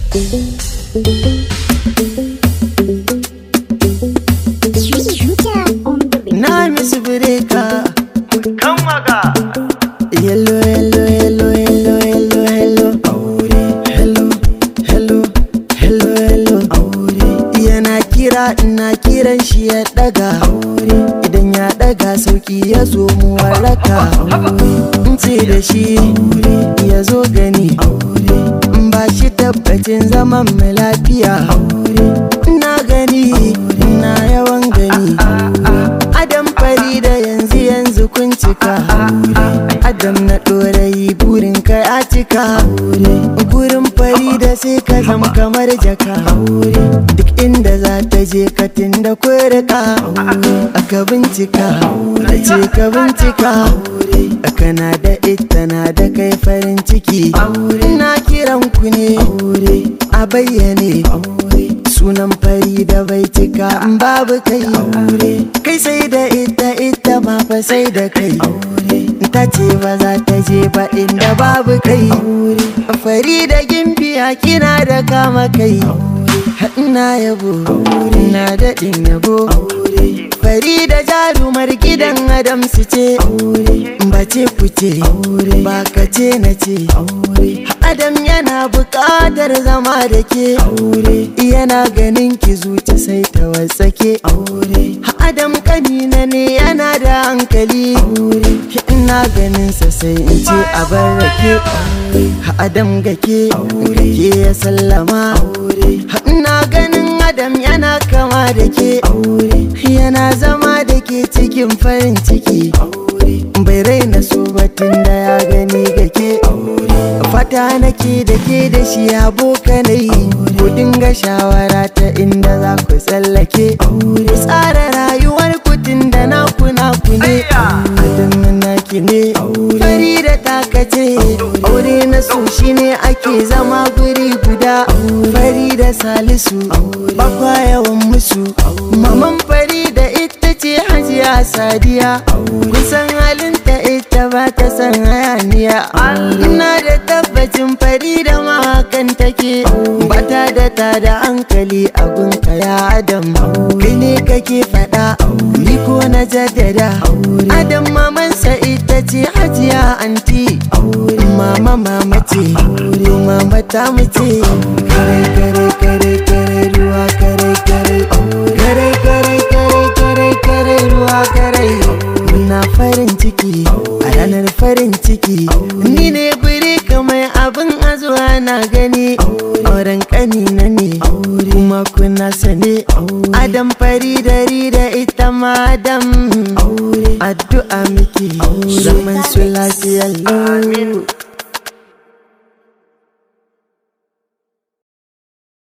Na misu bireka kan maga Hello, hello, hello, hello, hello, hello Aure Hello, hello, hello, hello Aure Yana kira ina kiran shi ya daga Aure Idan ya daga sauki ya zo mu waraka Aure In ce da shi Aure Ya zo gani Aure In ba shi tabbacin zaman mu lafiya Aure Na gani Na yawan gani Adam fari da yanzu yanzu kun cika Adam na ɗorayi burin ka ya cika Gurin fari da sai ka zam kamar jaka Duk inda za ta je ka da kurka Aka bincika da ce ka bincika Kana da ita na da kai farin ciki Na kiran ku ne a bayyane sunan fari da bai cika in babu kai kai sai da ita ita ma fa sai da kai ta ce ba za ta je ba inda babu kai fari da gimbiya kina da kama kai ina yabo ina daɗin yabo fari da jarumar gidan adam su ce bace kuce ba ka ce na ce adam yana buƙatar zama da ke yana ganin ki zuci sai ta wasake adam kanina ne yana da hankali ina ganin sa sai in ce a bar rake adam gake gake ya sallama ina ganin adam yana kama da ke yana zama da ke cikin farin ciki bai raina so batun da ya gani gake fata nake da ke da shi abokanai ku dinga shawara ta inda za ku tsallake tsara rayuwar kutun da naku naku ne adam naki ne fari da takace aure na so shine ake zama guri guda fari da salisu bakwa yawan musu maman fari da ita ce hajiya sadiya kusan halinta ita ba ta san hayaniya ina da tabbacin fari da mahakan take bata da ta da hankali a gunka ya adam kai ne kake faɗa ni ko na jaddada adam mamansa ita ce hajiya anti mama mama ce mama ta mace kare kare kare kare ruwa kare kare kare kare kare kare kare ruwa kare na farin ciki a ranar farin ciki ni ne guri kamar abin azuwa na gani auren kanina ne kuma kuna sane adam fari dari da ita ma adam addu'a miki zaman su lafiya lau